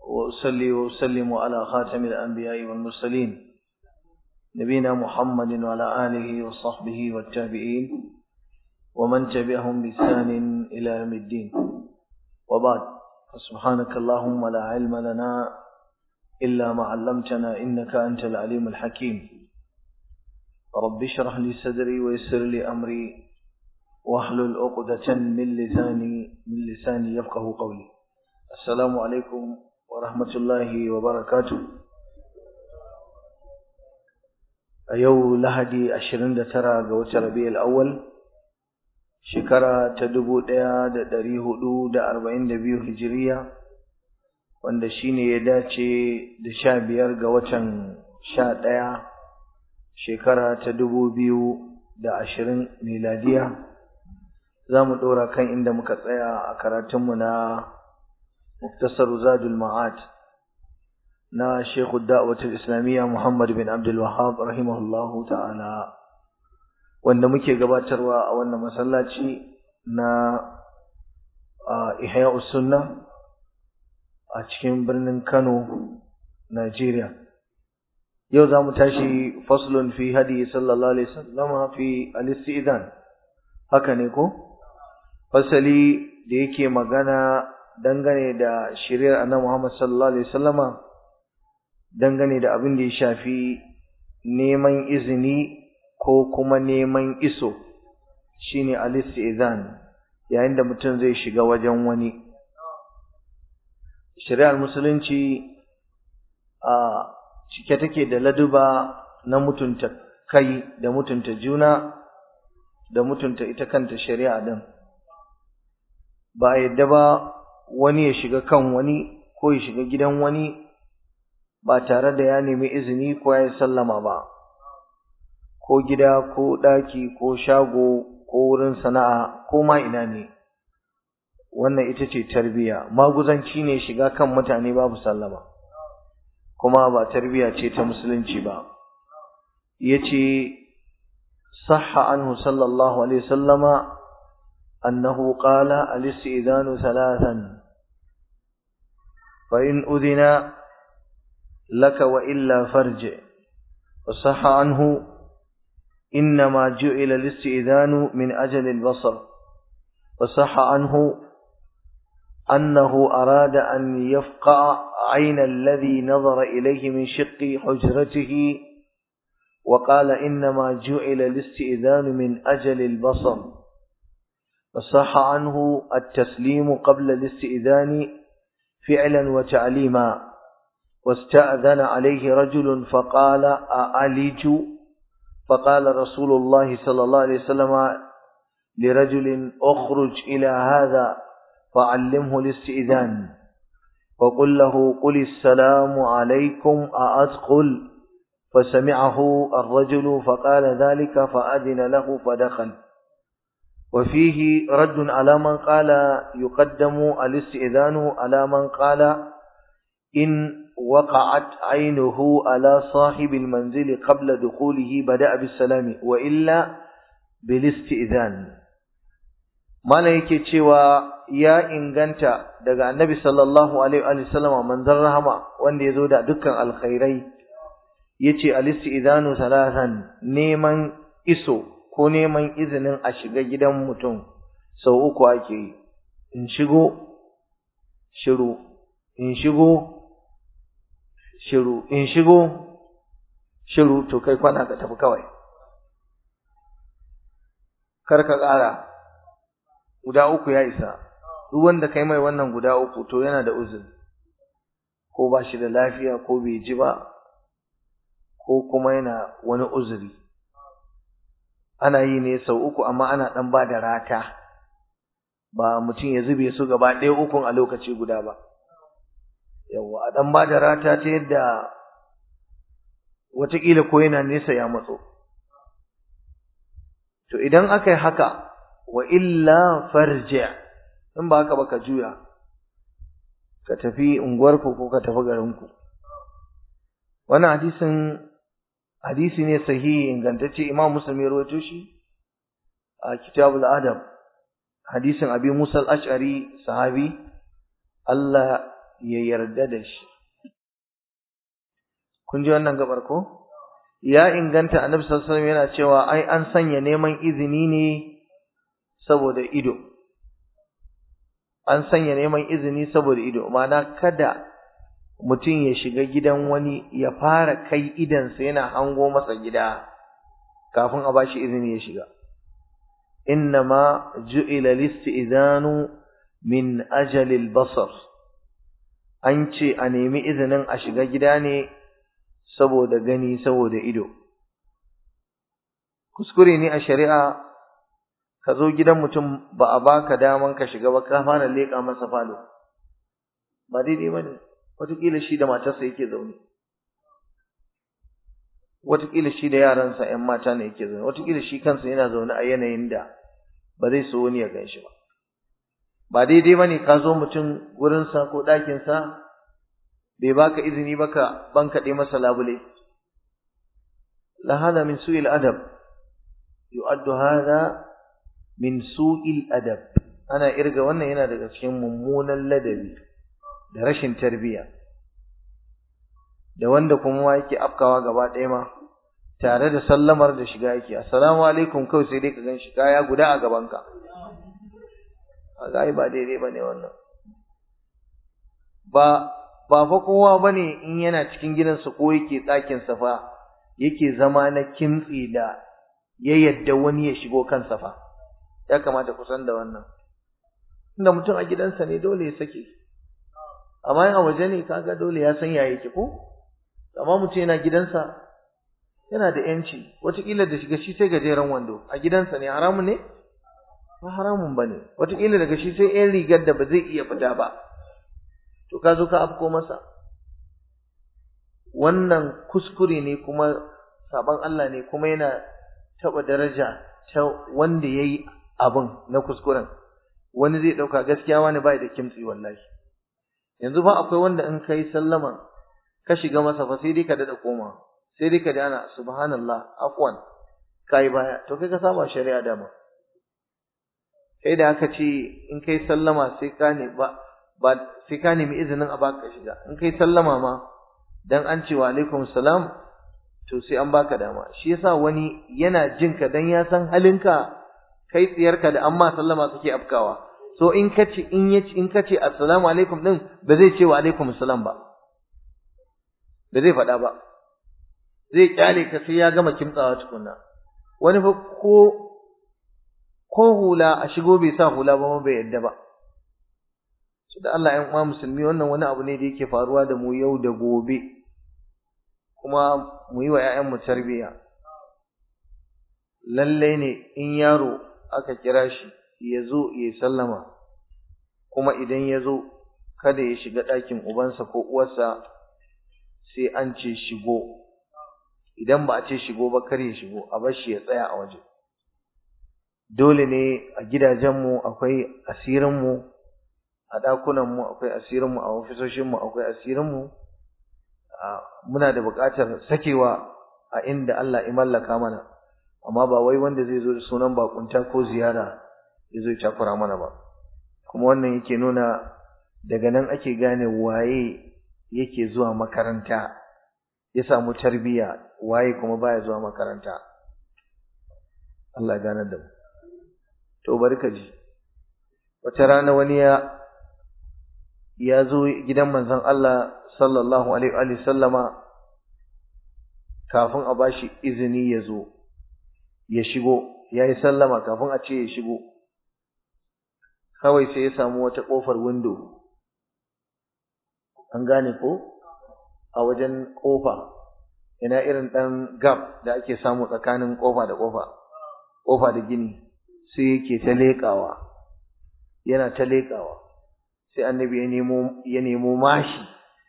وأصلي وأسلم على خاتم الأنبياء والمرسلين نبينا محمد وعلى آله وصحبه والتابعين ومن تبعهم بإحسان إلى يوم الدين وبعد فسبحانك اللهم لا علم لنا إلا ما علمتنا إنك أنت العليم الحكيم رب اشرح لي صدري ويسر لي أمري واحلل عقدة من لساني من لساني يفقه قولي السلام عليكم ورحمة الله وبركاته a yau lahadi ashirin da tara ga watan rabi'ul awwal shekara ta dubu ɗaya da ɗari hudu da arba'in da biyu hijiriya wanda shine ya dace da sha biyar ga watan sha ɗaya shekara ta dubu biyu da ashirin miladiya za mu ɗora kan inda muka tsaya a karatunmu na muktasar zadul ma'ad na Sheikhu Da'watul Islamiyya Muhammad bin Abdul Wahhab rahimahullahu ta'ala wanda muke gabatarwa a wannan masallaci na Ihya'us Sunnah a cikin birnin Kano Najeriya yau za mu tashi faslun fi hadi sallallahu alaihi wasallam fi al-istidan haka ne ko fasali da yake magana dangane da shiriyar annabi Muhammad sallallahu alaihi wasallama dangane da abin da ya shafi neman izini ko kuma neman iso shine al-istizan yayin da mutum zai shiga wajen wani shari'ar musulunci a cike take da laduba na mutunta kai da mutunta juna da mutunta ita kanta shari'a din ba a yadda ba wani ya shiga kan wani ko ya shiga gidan wani ba tare da ya nemi izini ko ya sallama ba ko gida ko ɗaki ko shago ko wurin sana'a ko ma ina ne wannan ita ce tarbiya maguzanci ne shiga kan mutane babu sallama kuma ba tarbiya ce ta musulunci ba yace sahha anhu sallallahu alaihi wasallama annahu qala al-istidanu thalathan fa in udhina لك وإلا فرج وصح عنه إنما جعل الاستئذان من أجل البصر وصح عنه أنه أراد أن يفقع عين الذي نظر إليه من شق حجرته وقال إنما جعل الاستئذان من أجل البصر وصح عنه التسليم قبل الاستئذان فعلا وتعليما واستأذن عليه رجل فقال أعلج فقال رسول الله صلى الله عليه وسلم لرجل أخرج إلى هذا فعلمه الاستئذان وقل له قل السلام عليكم أأدخل فسمعه الرجل فقال ذلك فأذن له فدخل وفيه رد على من قال يقدم الاستئذان على من قال إن وقعت عينه على صاحب المنزل قبل دخوله بدأ بالسلام وإلا بالاستئذان ما yake cewa ya inganta daga annabi sallallahu alaihi wa sallam manzon rahama wanda yazo da dukkan alkhairai yace al-istidanu salatan neman iso ko neman izinin a shiga gidan mutum sau uku ake yi in shigo shiru in shigo shiru in shigo shiru to kai kwana ka tafi kawai kar ka ƙara guda uku ya isa duk wanda kai mai wannan guda uku to yana da uzuri ko ba shi da lafiya ko bai ji ba ko kuma yana wani uzuri ana yi ne sau uku amma ana ɗan ba da rata ba mutum ya zube su gaba ɗaya ukun a lokaci guda ba yawa a dan ba da rata ta yadda watakila ko yana nesa ya matso to idan aka yi haka wa illa farji in ba haka ba ka juya ka tafi unguwarku ko ka tafi garinku wannan hadisin hadisi ne sahihi ingantacce imam muslim ya rawaito shi a kitabul adab hadisin abi musa al-ash'ari sahabi Allah ya yarda da shi kun ji wannan gabar ko ya inganta annabi sallallahu alaihi wasallam yana cewa ai an sanya neman izini ne saboda ido an sanya neman izini saboda ido ma'ana kada mutum ya shiga gidan wani ya fara kai idansa yana hango masa gida kafin a bashi izini ya shiga innama ju'ila listi'zanu min ajalil basar an ce a nemi izinin a shiga gida ne saboda gani saboda ido kuskure ne a shari'a ka zo gidan mutum ba a baka daman ka shiga ba ka fara leƙa masa falo ba daidai ba ne wataƙila shi da matarsa yake zaune wataƙila shi da yaransa ‘yan mata ne yake zaune wataƙila shi kansa yana zaune a yanayin da ba zai so wani ya gan shi ba ba daidai ba ne ka zo mutum wurinsa ko ɗakinsa bai baka izini ba ka bankaɗe masa labule la hada min su'il adab yu'addu hada min su'il adab ana irga wannan yana daga cikin mummunan ladabi da rashin tarbiyya da wanda kuma ma yake afkawa gaba ɗaya ma tare da sallamar da shiga yake assalamu alaikum kawai sai dai ka gan shi kaya guda a gabanka a ba daidai ba ne wannan ba ba fa kowa ba ne in yana cikin gidansa ko yake ɗakinsa fa yake zama na kimtsi da ya yadda wani ya shigo kansa fa ya kamata ku san da wannan inda mutum a gidansa ne dole ya sake amma in a waje ne kaga dole ya san ya yake ko amma mutum yana gidansa yana da yanci wataƙila da shiga shi sai gajeren wando a gidansa ne haramun ne ba haramun ba ne wataƙila daga shi sai yan rigar da ba zai iya fita ba to ka zo ka afko masa wannan kuskure ne kuma sabon Allah ne kuma yana taɓa daraja ta wanda ya yi abin na kuskuren wani zai ɗauka gaskiya wani bai da kimtsi wallahi yanzu ba akwai wanda in kai sallama ka shiga masa fa sai dai ka dada koma sai dai ka dana subhanallah afwan kai baya to kai ka saba shari'a dama kai da aka ce in kai sallama sai ka ne ba ba sai ka nemi izinin a baka shiga in kai sallama ma dan an ce wa alaikum salam to sai an baka dama shi yasa wani yana jin ka dan ya san halinka kai tsiyarka da amma sallama kake afkawa so in kace in yace in kace assalamu alaikum din ba zai ce wa alaikum salam ba ba zai faɗa ba zai kyale ka sai ya gama kimtsawa tukunna wani fa ko ko hula a shigo bai sa hula ba bai yadda ba su da Allah ‘yan uwa musulmi wannan wani abu ne da yake faruwa da mu yau da gobe kuma mu yi wa ‘ya'yanmu tarbiyya lallai ne in yaro aka kira shi ya zo ya sallama kuma idan ya zo kada ya shiga ɗakin ubansa ko uwarsa sai an ce shigo idan ba a ce shigo ba kar ya shigo a bar shi ya tsaya a waje dole ne a gidajenmu akwai asirinmu a ɗakunanmu akwai asirinmu a ofisoshinmu akwai asirinmu muna da buƙatar sakewa a inda Allah ya mallaka mana amma ba wai wanda zai zo da sunan bakunta ko ziyara ya zo ya takura mana ba kuma wannan yake nuna daga nan ake gane waye yake zuwa makaranta ya samu tarbiyya waye kuma baya zuwa makaranta Allah ya gane da mu to barka ji wata rana wani ya ya zo gidan manzon Allah sallallahu alaihi wa sallama kafin a bashi izini ya zo ya shigo ya yi sallama kafin a ce ya shigo kawai sai ya samu wata ƙofar windo an gane ko a wajen ƙofa ina irin ɗan gap da ake samu tsakanin ƙofa da ƙofa ƙofa da gini sai yake ta leƙawa yana ta leƙawa sai annabi ya nemo ya nemo mashi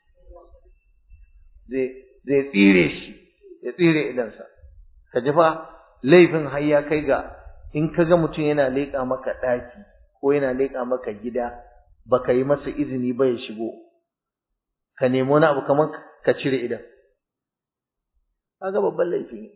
zai zai tsire shi ya tsire idansa ka ji fa laifin har ya kai ga in ka ga mutum yana leƙa maka ɗaki ko yana leƙa maka gida baka yi masa izini ba ya shigo ka nemi wani abu kamar ka cire idan kaga babban laifi ne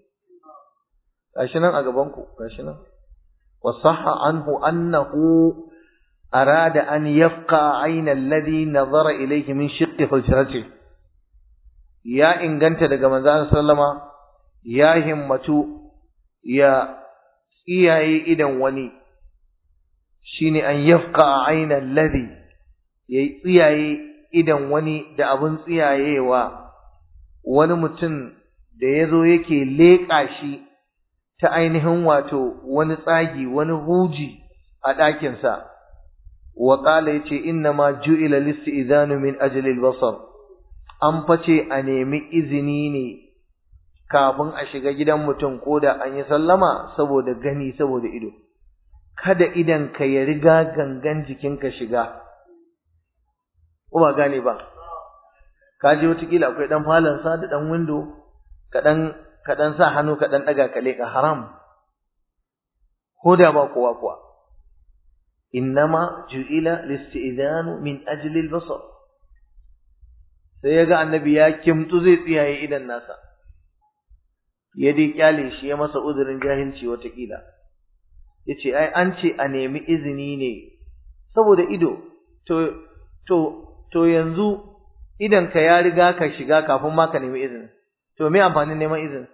gashi nan a gaban ku gashi nan wa sahha anhu annahu arada an yafqa ayna alladhi nazara ilayhi min shiqqi hujrati ya inganta daga manzon sallama ya himmatu ya tsiyaye idan wani shine an yafqa ayna alladhi ya tsiyaye idan wani da abun tsiyayewa wani mutum da ya zo yake leƙa shi ta ainihin wato wani tsagi wani huji a ɗakinsa wa ƙala ya ce inna ma ju'ila listi idanu min ajalil basar an face a nemi izini ne kafin a shiga gidan mutum ko da an yi sallama saboda gani saboda ido kada idan ka ya riga gangan jikinka shiga ko ba gane ba ka je wataƙila akwai ɗan falonsa da ɗan windo kaɗan kaɗan sa hannu kaɗan ɗaga ka leƙa haram ko da ba kowa kuwa innama ju'ila listi'danu min ajli al-basar sai yaga annabi ya kimtsu zai tsiyaye idan nasa ya dai kyale shi ya masa uzurin jahilci wataƙila yace ai an ce a nemi izini ne saboda ido to to to yanzu idan ka ya riga ka shiga kafin ma ka nemi izini to me amfanin neman izini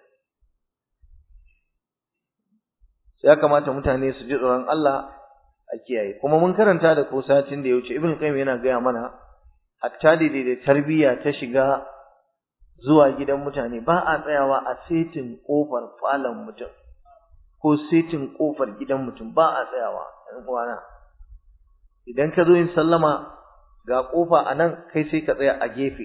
ya kamata mutane su ji tsoron Allah a kiyaye kuma mun karanta da ko satin da ya wuce ibn qayyim yana gaya mana hatta da da tarbiyya ta shiga zuwa gidan mutane ba a tsayawa a setin kofar falon mutum ko setin kofar gidan mutum ba a tsayawa ɗan uwana idan ka zo yin sallama ga kofa a nan kai sai ka tsaya a gefe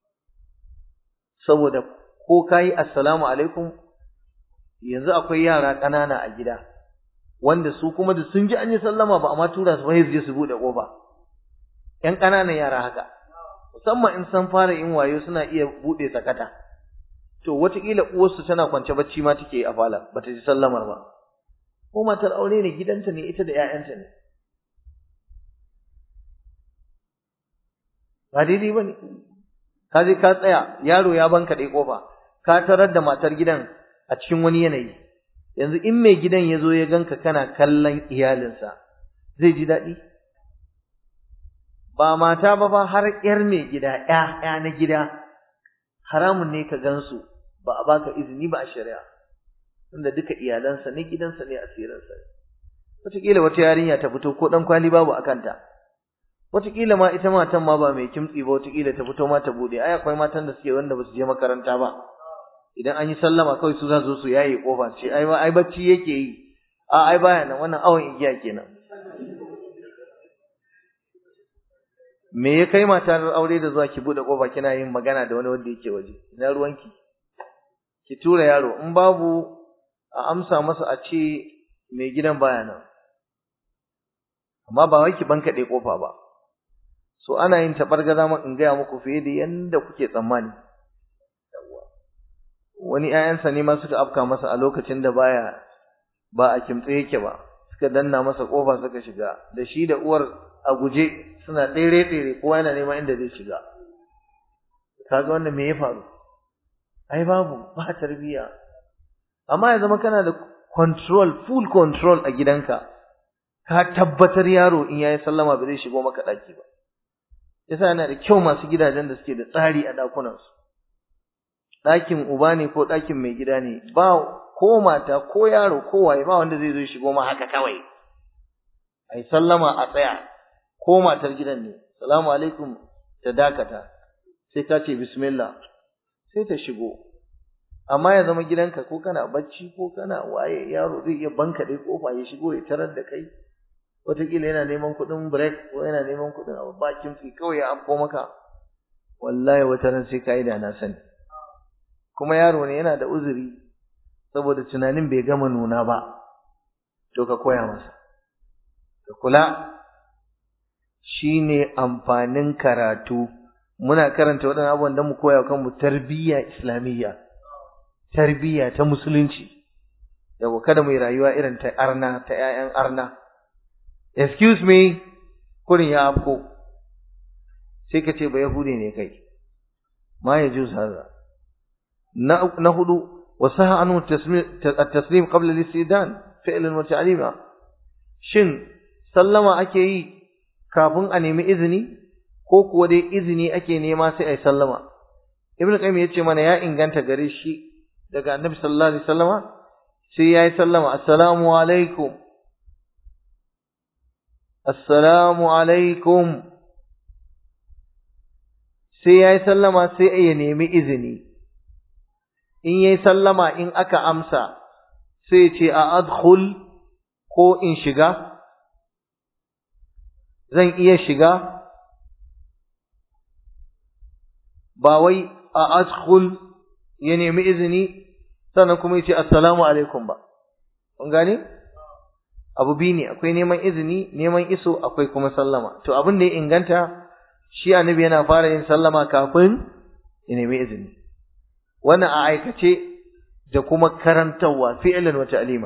saboda ko kayi assalamu alaikum yanzu akwai yara ƙanana a gida wanda su kuma da sun ji an yi sallama ba amma tura su bai je su bude kofa ƴan ƙananan yara haka musamman in san fara yin wayo suna iya bude sakata to wataƙila uwarsu tana kwance bacci ma take a fala bata ji sallamar ba ko matar aure ne gidanta ne ita da ƴaƴanta ne ba daidai ba ne ka je ka tsaya yaro ya banka ɗai kofa ka tarar da matar gidan a cikin wani yanayi yanzu in mai gidan ya zo ya ganka kana kallon iyalinsa zai ji daɗi ba mata ba ba har ƴar mai gida ƴa na gida haramun ne ka gansu ba a baka izini ba a shari'a tunda duka iyalansa ne gidansa ne asirinsa ne wataƙila wata yarinya ta fito ko ɗan kwali babu a kanta wataƙila ma ita matan ma ba mai kimtsi ba wataƙila ta fito ma ta buɗe ai akwai matan da suke wanda ba su je makaranta ba idan an yi sallama kawai su za su su yaye kofa ce ai ai bacci yake yi a ai baya nan wannan awon igiya kenan me ya kai matar aure da zuwa ki bude kofa kina yin magana da wani wanda yake waje ina ruwanki ki tura yaro in babu a amsa masa a ce mai gidan baya nan amma ba wai ki bankaɗe kofa ba so ana yin tabargaza ma in gaya muku fiye da yanda kuke tsammani wani ƴaƴansa ne ma suka afka masa a lokacin da baya ba a kimtse yake ba suka danna masa kofa suka shiga da shi da uwar a guje suna tsere tsere kowa yana neman inda zai shiga kaga wannan me ya faru ai babu ba tarbiya amma ya zama kana da control full control a gidanka ka tabbatar yaro in yayi sallama ba zai shigo maka daki ba yasa yana da kyau masu gidajen da suke da tsari a dakunansu ɗakin uba ne ko ɗakin mai gida ne ba ko mata ko yaro ko waye ba wanda zai zo shigo ma haka kawai ai sallama a tsaya ko matar gidan ne salamu alaikum ta dakata sai ka ce bismillah sai ta shigo amma ya zama gidanka ko kana bacci ko kana waye yaro zai iya banka dai kofa ya shigo ya tarar da kai wataƙila yana neman kuɗin break ko yana neman kuɗin abu bakin fi kawai ya afko maka wallahi wata ran sai ka yi da na sani kuma yaro ne yana da uzuri saboda tunanin bai gama nuna ba to ka koya masa ka kula shine amfanin karatu muna karanta waɗannan abubuwan don mu koya kanmu tarbiyya islamiyya tarbiyya ta musulunci yau kada mu yi rayuwa irin ta arna ta ƴaƴan arna excuse me kurin ya afko sai ka ce ba yahudi ne kai ma ya juz haza na hudu wasaha anhu at-taslim qabla al-istidan fi'lan wa ta'lima shin sallama ake yi kafin a nemi izini ko kuwa dai izini ake nema sai a yi sallama ibnu qayyim ya ce mana ya inganta gare shi daga annabi sallallahu alaihi wasallama sai ya yi sallama assalamu alaikum assalamu alaikum sai ya yi sallama sai ya nemi izini in ya yi sallama in aka amsa sai ce a adkhul ko in shiga zan iya shiga ba wai a adkhul ya nemi izini sannan kuma ya ce assalamu alaikum ba kun gane abu biyu ne akwai neman izini neman iso akwai kuma sallama to abin da ya inganta shi annabi yana fara yin sallama kafin ya nemi izini wannan a aikace da kuma karantarwa fi'lan wa ta'lima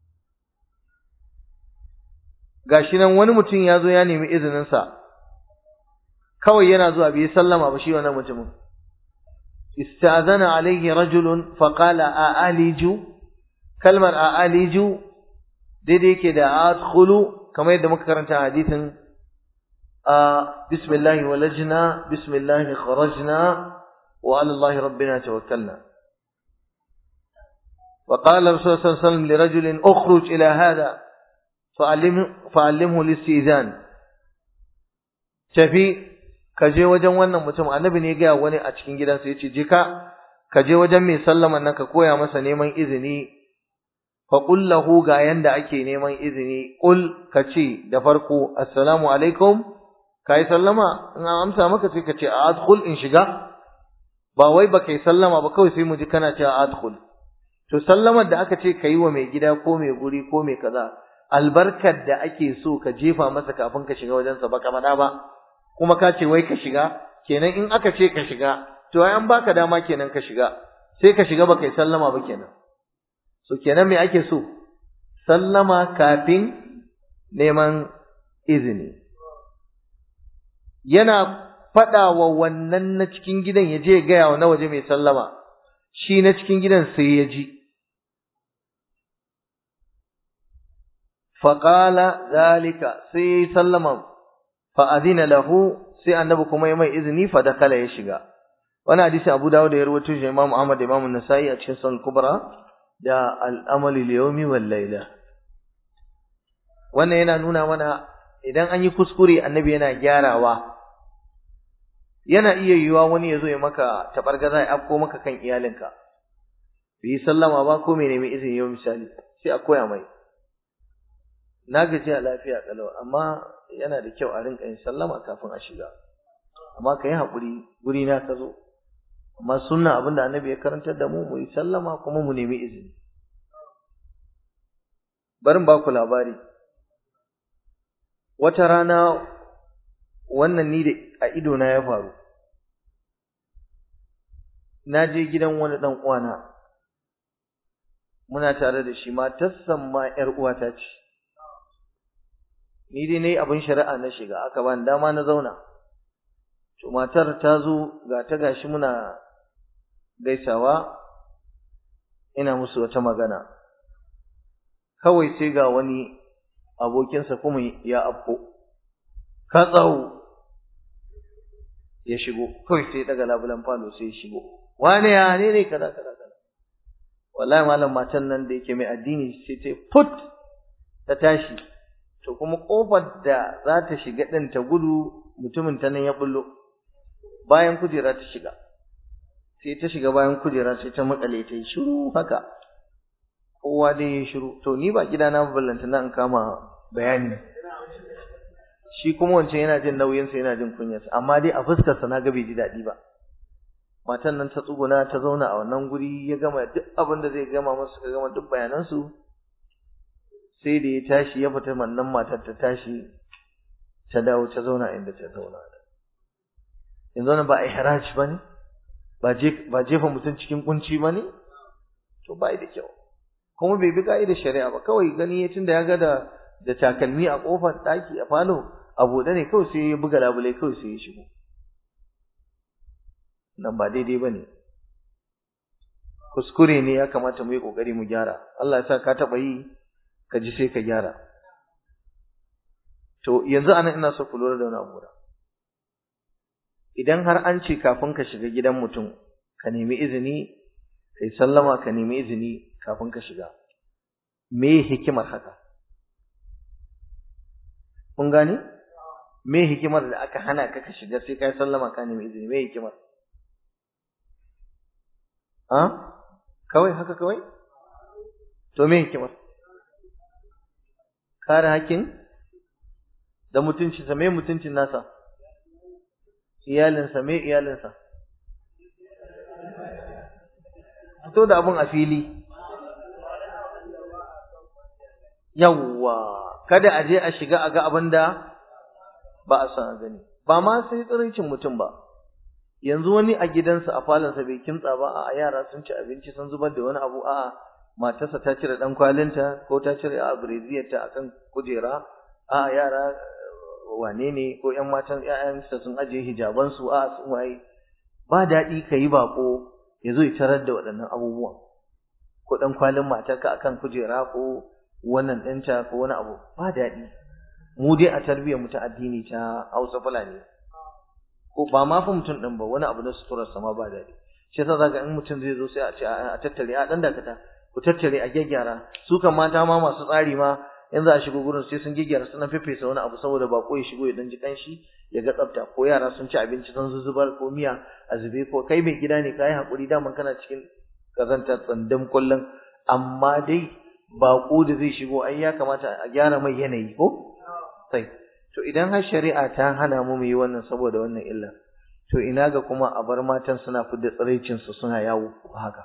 gashi nan wani mutum ya zo ya nemi izinin sa kawai yana zuwa bai sallama ba shi wannan mutumin istazana alayhi rajulun fa qala a aliju kalmar a aliju daidai yake da adkhulu kamar yadda muka karanta hadisin بسم الله ولجنا بسم الله خرجنا وعلى الله ربنا توكلنا وقال الرسول صلى الله عليه وسلم لرجل اخرج إلى هذا فعلمه, فعلمه الاستئذان tafi ka je wajen wannan mutum annabi ne ga wani a cikin gidansa yace je ka ka je wajen mai sallaman nan ka koya masa neman izini fa qul lahu ga yanda ake neman izini qul ka ce da farko assalamu alaikum kai sallama in an amsa maka sai ka ce adkhul in shiga ba wai ba kai sallama ba kawai sai mu ji kana cewa adkhul to sallamar da aka ce kai wa mai gida ko mai guri ko mai kaza albarkar da ake so ka jefa masa kafin ka shiga wajensa ba ka faɗa ba kuma ka ce wai ka shiga kenan in aka ce ka shiga to ai an baka dama kenan ka shiga sai ka shiga ba kai sallama ba kenan so kenan me ake so sallama kafin neman izini yana faɗa wa wannan na cikin gidan ya je gaya wa na waje mai sallama shi na cikin gidan sai ya ji faƙala zalika sai ya yi sallama fa'adina lahu sai annabi kuma ya mai izini fa da kala ya shiga wani hadisi abu dawo da ya rawaito shi imam ahmad da imam nasa'i a cikin sunan kubra da al'amali liyomi wal laila wannan yana nuna mana idan an yi kuskure annabi yana gyarawa yana iya yiwuwa wani ya zo ya maka tabargaza ya afko maka kan iyalinka bai yi sallama ba ko mai nemi izini yau misali sai a koya mai na gaji a lafiya kalau amma yana da kyau a rinka yin sallama kafin a shiga amma ka yi haƙuri guri na ka zo amma sunna abin da annabi ya karantar da mu mu yi sallama kuma mu nemi izini barin ba ku labari wata rana wannan ni da a idona ya faru na je gidan wani ɗan uwana muna tare da shi matarsan ma ‘yar uwata ce ni dai na yi abin shari'a na shiga aka ban dama na zauna to matar ta zo ga ta gashi muna gaisawa ina musu wata magana kawai sai ga wani abokinsa kuma ya afko ka tsawo ya shigo kawai sai daga labulan falo sai ya shigo wane ya ne ne kaza kaza kaza wallahi malam matan nan da yake mai addini sai ta put ta tashi to kuma kofar da za ta shiga din ta gudu mutumin ta nan ya bullo bayan kujera ta shiga sai ta shiga bayan kujera sai ta makale ta yi shiru haka kowa dai ya shiru to ni ba gidana ballanta na in kama bayani shi kuma wancan yana jin nauyinsa yana jin kunyarsa amma dai a fuskarsa na ga bai ji daɗi ba matan nan ta tsuguna ta zauna a wannan guri ya gama duk abin da zai gama musu ka gama duk bayanansu sai da ya tashi ya fita wannan matar ta tashi ta dawo ta zauna inda ta zauna yanzu wannan ba ihraj bane ba ba jefa mutum cikin kunci bane to bai da kyau kuma bai bi ka'idar shari'a ba kawai gani ya tunda ya ga da da takalmi a kofar daki a falo a buɗe ne kawai sai ya buga labulai kawai sai ya shigo nan ba daidai ba ne kuskure ne ya kamata mu yi ƙoƙari mu gyara Allah ya sa ka taɓa yi ka ji sai ka gyara to yanzu anan ina so ku lura da wani abu idan har an ce kafin ka shiga gidan mutum ka nemi izini kai sallama ka nemi izini kafin ka shiga me hikimar haka kun gane me hikimar da aka hana ka ka shiga sai kai sallama ka nemi izini me hikimar ha kawai haka kawai to me hikimar kare hakkin da mutuncinsa me mutuncin nasa iyalinsa me iyalinsa fito da abun a fili yawwa kada a je a shiga a ga abin da ba a san a gani ba ma sai tsirincin mutum ba yanzu wani a gidansa a falonsa bai kimtsa ba a yara sun ci abinci sun zubar da wani abu a matarsa ta cire dan kwalinta ko ta cire a breziyarta akan kujera a yara wane ne ko ƴan matan ƴaƴansa sun ajiye hijabansu a sun waye ba daɗi ka yi baƙo ya zo ya tarar da waɗannan abubuwan ko ɗan kwalin matarka akan kujera ko wannan ɗinta ko wani abu ba daɗi mu dai a tarbiyyar mu ta addini ta Hausa Fulani ko ba ma fa mutum ɗin ba wani abu na suturar sama ba daɗi shi yasa zaka in mutum zai zo sai a ce a tattare a ɗan dakata ku tattare a gyaggyara su kan mata ma masu tsari ma in za a shigo gurin sai sun gyaggyara suna fefesa wani abu saboda bako ya shigo ya dan ji kanshi ya ga tsafta ko yara sun ci abinci sun zuzubar ko miya a zube ko kai mai gida ne kai hakuri daman kana cikin kazanta tsandam kullum amma dai bako da zai shigo ai ya kamata a gyara mai yanayi ko sai to idan har shari'a ta hana mu mu yi wannan saboda wannan illa to ina ga kuma a bar matan suna fidda tsiraicin su suna yawo haka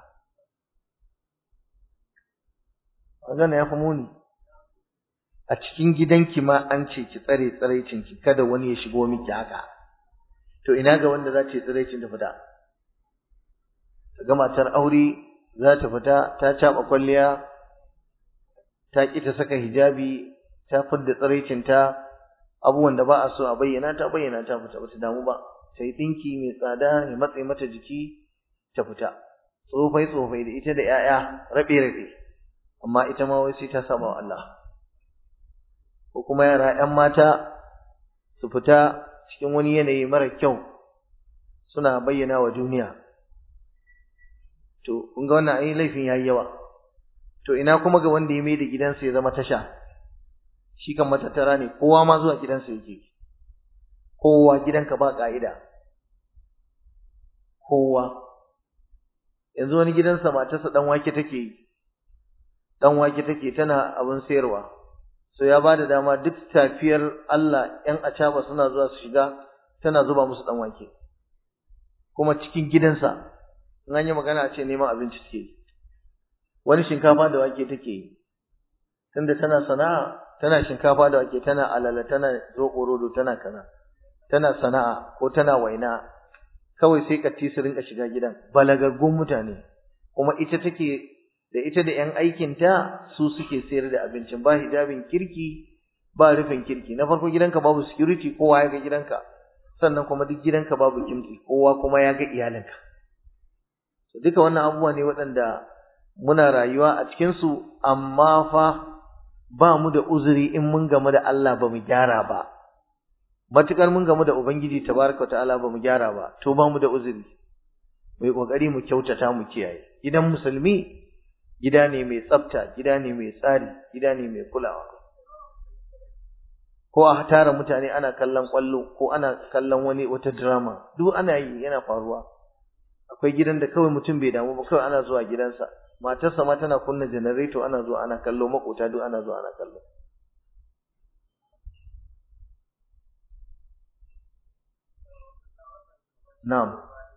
wannan ya fi muni a cikin gidanki ma an ce ki tsare tsiraicinki kada wani ya shigo miki haka to ina ga wanda za ta yi tsiraicin ta fita ga matar aure za ta fita ta caɓa kwalliya ta ƙi ta saka hijabi ta fidda tsiraicinta abubuwan da ba a so a bayyana ta bayyana ta fita ba ta damu ba ta yi ɗinki mai tsada ya matse mata jiki ta fita tsofai tsofai da ita da 'ya'ya rabe rabe amma ita ma wai sai ta saba wa Allah ko kuma yara ‘yan mata su fita cikin wani yanayi mara kyau suna bayyana wa duniya. To, kun ga wannan ai laifin ya yi yawa. To, ina kuma ga wanda ya mai da gidansa ya zama tasha, shi kan matattara ne, kowa ma zuwa gidansa yake. Kowa gidanka ba ƙa'ida. Kowa. Yanzu wani gidansa matarsa ɗan wake take yi, ɗan wake take tana abin sayarwa. so ya ba da dama duk tafiyar Allah ‘yan acaba suna zuwa su shiga tana zuba musu ɗan wake, kuma cikin gidansa, in an yi magana ce neman abinci take yi, wani shinkafa da wake take yi, tunda tana sana'a, tana shinkafa da wake, tana alala, tana zoɓo rodo, tana kaza, tana sana'a ko tana waina, kawai sai katti su rinka shiga gidan, balagaggun mutane, kuma ita take da ita da ‘yan aikinta su suke sayar da abincin ba hijabin kirki ba rufin kirki na farko gidanka babu security kowa ya ga gidanka sannan kuma duk gidanka babu kimtsi kowa kuma ya ga iyalinka duka wannan abubuwa ne waɗanda muna rayuwa a cikinsu amma fa ba mu da uzuri in mun gamu da Allah ba mu gyara ba matukar mun gamu da Ubangiji tabaraka wa ta'ala ba mu gyara ba to ba mu da uzuri mai kokari mu kyautata mu kiyaye gidan musulmi gida ne mai tsafta gida ne mai tsari gida ne mai kulawa ko a tara mutane ana kallon kwallo ko ana kallon wani wata drama duk ana yi yana faruwa akwai gidan da kawai mutum bai damu ba kawai ana zuwa gidansa matarsa ma tana kunna generator ana zuwa ana kallo makota duk ana zuwa ana kallo na'am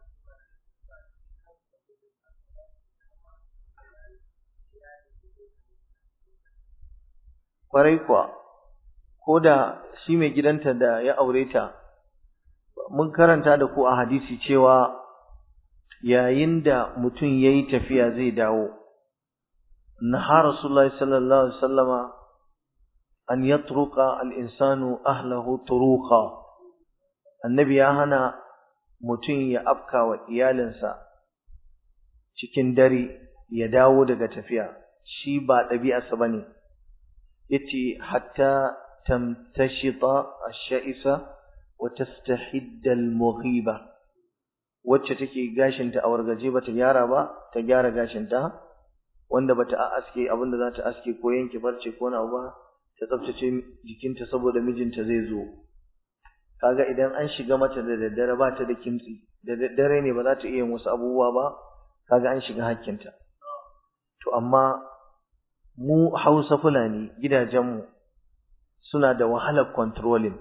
kwarai kuwa ko da shi mai gidanta da ya aure ta mun karanta da ku a hadisi cewa yayin da mutum ya yi tafiya zai dawo naha rasulullahi sallallahu alaihi wasallama an yatruka al-insanu ahlahu turuqa annabi ya hana mutum ya afka wa iyalinsa cikin dare ya dawo daga tafiya shi ba ɗabi'arsa bane yace hatta tamtashita ash-sha'isa wa tastahidda al-mughiba wacce take gashinta a wargaje bata gyara ba ta gyara gashinta wanda bata aske abinda za ta aske ko yanke barce ko na ba ta tsaftace jikinta saboda mijinta zai zo kaga idan an shiga mata da daddare ba ta da kimtsi da daddare ne ba za ta iya wasu abubuwa ba kaga an shiga hakkinta to amma mu Hausa Fulani gidajenmu suna da wahalar controlling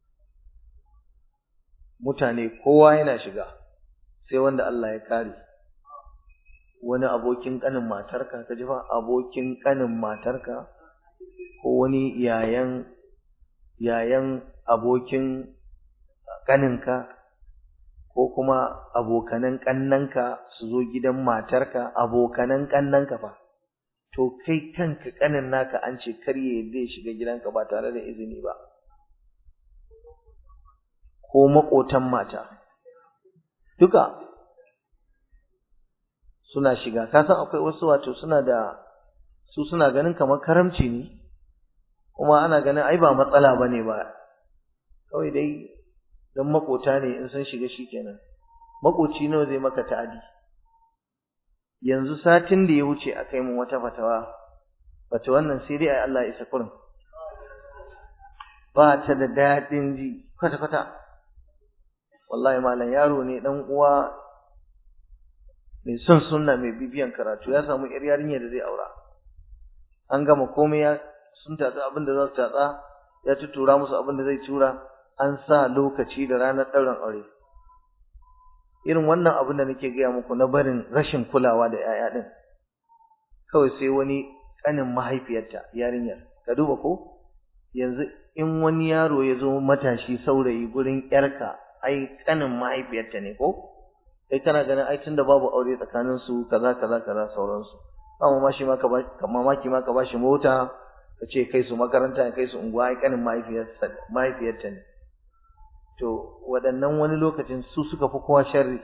mutane kowa yana shiga sai wanda Allah ya kare wani abokin kanin matarka ka ji fa abokin kanin matarka ko wani yayan yayan abokin kaninka ko kuma abokanan kannanka su zo gidan matarka abokanan kannanka fa to kai kanka kanin naka an ce karye zai shiga gidanka ba tare da izini ba ko makotan mata duka suna shiga ka san akwai wasu wato suna da su suna ganin kamar karamci ne kuma ana ganin ai ba matsala bane ba kawai dai dan makota ne in sun shiga shikenan makoci nawa zai maka ta'adi yanzu satin da ya wuce a kai mun wata fatawa wata wannan sai dai ai Allah ya isa kurin ba ta da daɗin ji kwata kwata wallahi malam yaro ne dan uwa mai son sunna mai bibiyan karatu ya samu yar yarinya da zai aura an gama komai ya sun tatsa abin da za su tatsa ya tutura musu abin da zai tura an sa lokaci da ranar ɗaurin aure irin wannan abin da nake gaya muku na barin rashin kulawa da 'ya'ya ɗin kawai sai wani ƙanin mahaifiyarta yarinyar ka duba ko yanzu in wani yaro ya zo matashi saurayi gurin 'yarka ai ƙanin mahaifiyarta ne ko kai kana ganin ai tunda babu aure tsakanin su kaza kaza kaza sauransu ba mamaki ma ka ba mamaki ma ka ba shi mota ka ce kai su makaranta ya kai su unguwa ai kanin mahaifiyarsa mahaifiyarta ne to waɗannan wani lokacin su suka fi kowa sharri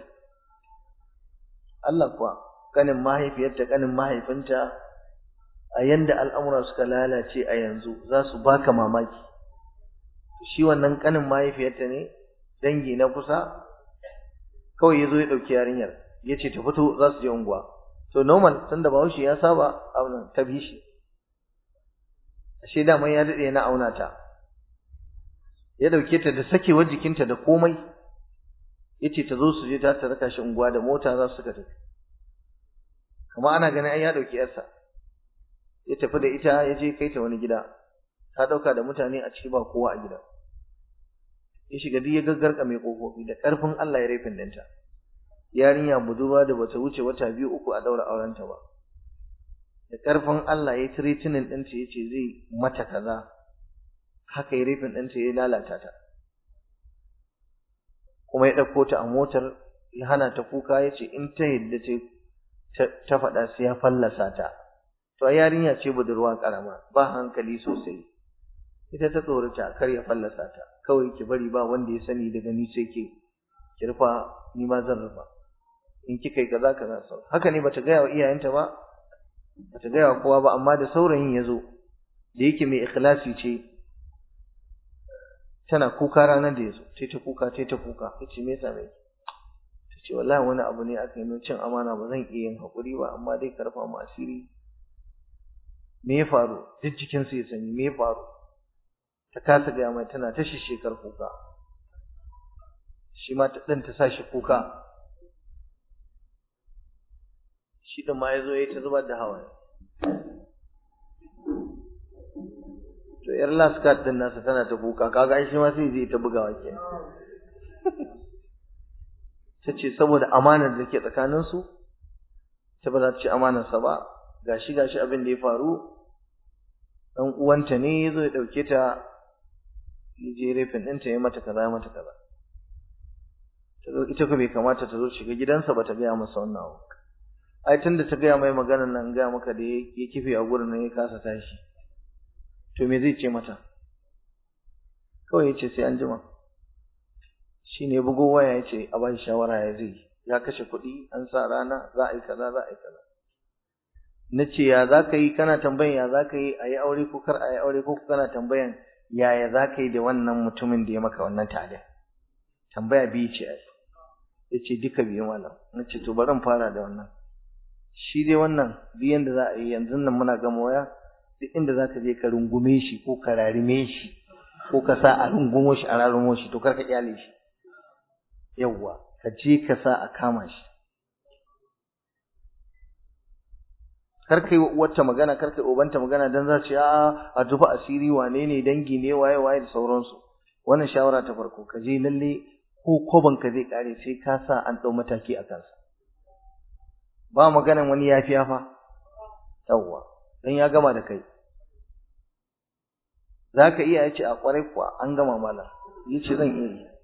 Allah kuwa kanin mahaifiyarta kanin mahaifinta a yanda al'amura suka lalace a yanzu za su baka mamaki shi wannan kanin mahaifiyarta ne dangi na kusa kawai ya zo ya ɗauki yarinyar ya ce ta fito za su je unguwa to normal tunda bahaushe ya saba auna ta bi shi ashe dama ya daɗe na auna ta ya ɗauke ta da sakewar jikinta da komai ya ce ta zo su je ta ta raka shi unguwa da mota za su tafi kama ana ganin ai ya ɗauki yarsa ya tafi da ita ya je kai ta wani gida ta ɗauka da mutane a ciki ba kowa a gida ya shiga duk ya gaggarka mai ƙofofi da ƙarfin Allah ya rafin ɗinta yarinya budurwa da bata wuce wata biyu uku a daura aurenta ba da ƙarfin Allah ya tiritinin ɗinta ya ce zai mata kaza haka ya rafin ɗinta ya lalata ta kuma ya ɗauko ta a motar ya hana ta kuka ya ce in ta yadda ta faɗa sai ya fallasa ta to yarinya ce budurwa ƙarama ba hankali sosai ita ta tsorata kar ya fallasa ta kawai ki bari ba wanda ya sani daga ni sai ke ki rufa ni ma zan rufa in kika yi kaza kaza sau haka ne bata gaya wa iyayenta ba bata gaya wa kowa ba amma da saurayin ya zo da yake mai ikhlasi ce tana kuka ranar da ya zo ta ta kuka ta ta kuka ta ce me yasa mai ta ce wallahi wani abu ne aka yi cin amana ba zan iya yin haƙuri ba amma dai ka rufa mu asiri me ya faru duk jikinsu ya sani me ya faru ta kasa gaya mai tana ta shekar kuka shi ma ɗin ta sa shi kuka shi ɗin ma ya zo ya ta zubar da hawaye to yar laskat ɗin nasa tana ta kuka kaga shi ma sai zai ta bugawa ke ta ce saboda amanar da ke tsakaninsu ta ba za ta ci amanarsa ba gashi gashi abin da ya faru ɗan uwanta ne ya zo ya ɗauke ta ya je rafin ɗinta ya mata kaza ya mata kaza ita ko bai kamata ta zo shiga gidansa ba ta gaya masa wannan abu ai tunda ta gaya mai maganar nan gaya maka da ya kife a gurin nan ya kasa tashi to me zai ce mata kawai ya ce sai an jima shi ne bugo waya ya ce a ba shi shawara ya zai ya kashe kuɗi an sa rana za a yi kaza za a yi kaza na ce ya za ka yi kana tambayan ya za ka yi a yi aure ko kar a yi aure ko kana tambayan yaya za ka yi da wannan mutumin da ya maka wannan tare tambaya biyu ce ai ya ce duka biyu malam na ce to bari fara da wannan shi dai wannan duk yanda za a yi yanzu nan muna gama waya duk inda za ka je ka rungume shi ko ka rarime shi ko ka sa a rungumo shi a rarumo shi to kar ka kyale shi yawwa ka je ka sa a kama shi kar kai wacce magana kar kai obanta magana dan za ce a a tufa asiri wane ne dangi ne waye waye da sauransu wannan shawara ta farko ka je lalle ko koban ka zai kare sai ka sa an dau mataki a kansa ba maganan wani yafiya fa yawwa dan ya gama da kai zaka iya yace a kwarai kuwa an gama mala yace zan iya yi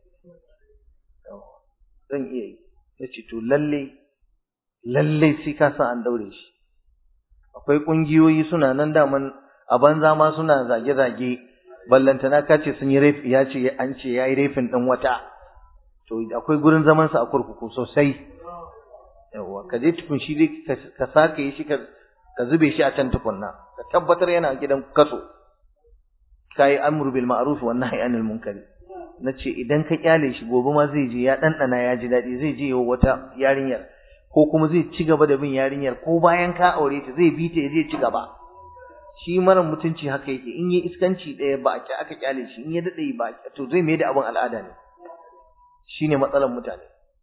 zan iya yi yace to lalle lalle sai ka sa an daure shi akwai ƙungiyoyi suna nan daman a banza ma suna zage-zage ballantana ka ce sun yi rafi ya ce an ce ya yi rafin ɗin wata to akwai gurin zamansa a kurkuku sosai yawa ka je tukun shi dai ka sake yi shi ka zube shi a can tukunna ka tabbatar yana gidan kaso ka yi amru bil ma'ruf wa nahyi anil munkari na ce idan ka kyale shi gobe ma zai je ya ɗanɗana ya ji daɗi zai je wata yarinyar ko kuma zai ci gaba da bin yarinyar ko bayan ka aure ta zai bi ta ya zai ci gaba shi mara mutunci haka yake in yi iskanci ɗaya ba a aka kyale shi in ya daɗe ba to zai mai da abin al'ada ne shine matsalar mutane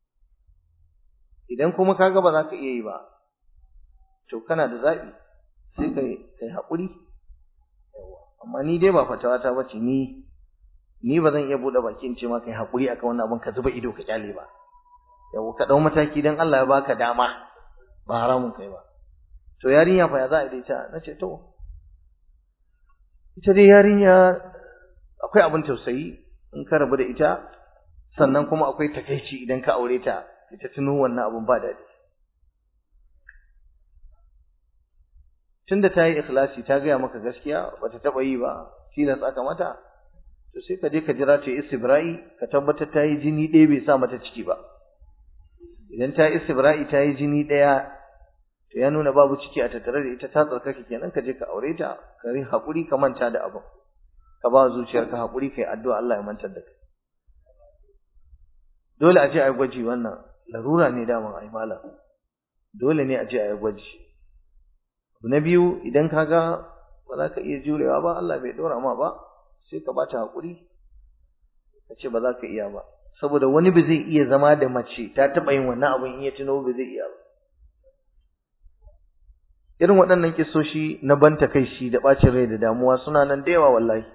idan kuma kaga ba za ka iya yi ba to kana da zaɓi sai kai kai haƙuri amma ni dai ba fatawa ta bace ni ni ba zan iya buɗe bakin ce ma kai haƙuri akan wannan abin ka zuba ido ka kyale ba yau ka dau mataki dan Allah ya baka dama ba haramun kai ba to yarinya fa ya za a daita nace to ita dai yarinya akwai abin tausayi in ka rabu da ita sannan kuma akwai takeici idan ka aure ta ita tuno wannan abun ba daɗi tunda ta yi ikhlasi ta gaya maka gaskiya bata taɓa yi ba tilas aka mata to sai ka je ka jira ta yi istibra'i ka tabbatar ta yi jini ɗaya bai sa mata ciki ba idan ta istibra'i ta yi jini ɗaya to ya nuna babu ciki a tattare da ita ta tsarkake kenan ka je ka aure ta ka yi haƙuri ka manta da abin ka ba zuciyarka haƙuri kai addu'a Allah ya mantar da kai dole a je a yi gwaji wannan larura ne dama a yi malam dole ne a je a yi gwaji abu na biyu idan ka ga ba za ka iya jurewa ba Allah bai ɗora ma ba sai ka bata haƙuri ka ce ba za ka iya ba saboda wani ba zai iya zama da mace ta taɓa yin wannan abin in ya tuno ba zai iya ba irin waɗannan kisoshi na banta kai shi da ɓacin rai da damuwa suna nan da yawa wallahi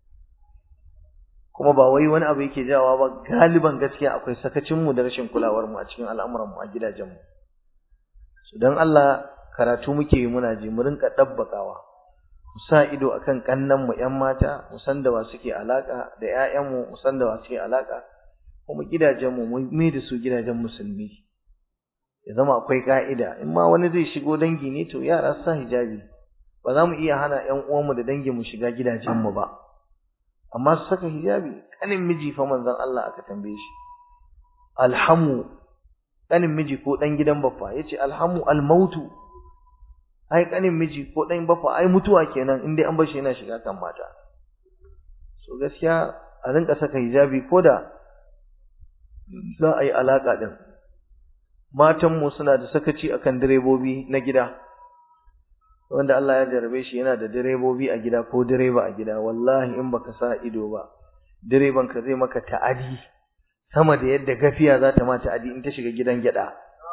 kuma ba wai wani abu yake jawa ba galiban gaskiya akwai sakacinmu da rashin kulawarmu a cikin al'amuranmu a gidajenmu su don Allah karatu muke yi muna ji mu rinka ɗabbakawa mu sa ido akan kannanmu ƴan mata mu san da wa suke alaka da ƴaƴanmu mu san da wa suke alaka kuma gidajenmu mu mai da su gidajen musulmi ya zama akwai ka'ida in ma wani zai shigo dangi ne to yara sa hijabi ba za mu iya hana ƴan uwanmu da dangin mu shiga gidajenmu ba amma su saka hijabi kanin miji fa manzon Allah aka tambaye shi alhamu kanin miji ko dan gidan baffa yace alhamu almautu ai kanin miji ko dan baffa ai mutuwa kenan in dai an bar shi yana shiga kan mata so gaskiya a rinka saka hijabi koda za a yi alaka din matan mu suna da sakaci akan direbobi na gida wanda Allah ya jarabe shi yana da direbobi a gida ko direba a gida wallahi in baka sa ido ba direban ka zai maka ta'adi sama da yadda gafiya za ta ma ta'adi in ta shiga gidan gyada